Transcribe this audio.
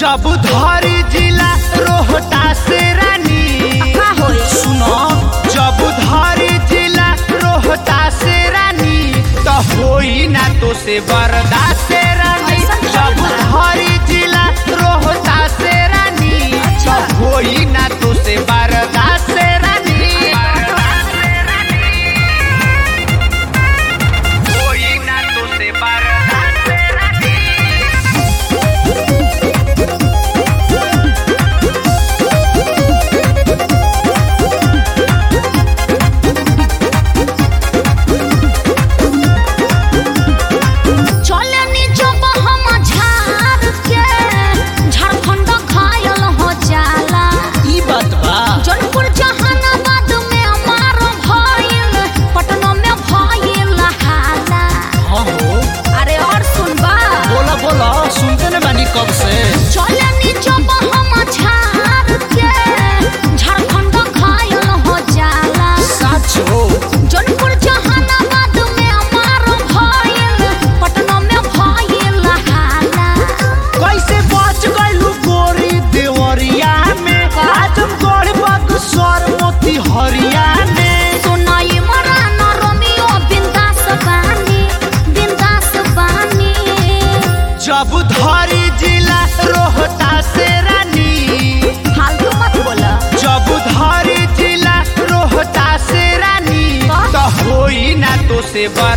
जब धरी जिला रोहतास रानी का होई सुनो जब धरी जिला रोहतास रानी तो होई ना तो से बर्दाश्त रानी ऐसा क्या जब बा? धरी जिला रोहतास रानी अच्छा। तो होई ना तो से बर्दाश्त रानी होई ना तो से बर्दाश्त रानी चले नी जब हम झाड़ के झारखंड घायल हो जाला ई बात बा जौनपुर जहानाबाद में मार भइल पटना में भइल हाला हाँ हो अरे और सुनबा बोला बोला सुनते न बानी कब से चले नी जब हम झाड़ के झारखंड घायल हो जाला सच हो जौनपुर जहानाबाद में मार भइल पटना में भइल हाला कैसे बच गइलू गोरी देवरिया में आजमगढ़ बक्सर मोती हरिया में सुनाई मरान रोमियो बिंदास बानी बिंदास बानी जब धरी जिला रोहतास रानी फालतू मत बोला जब धरी जिला रोहतास रानी का? तो होई ना तो से बा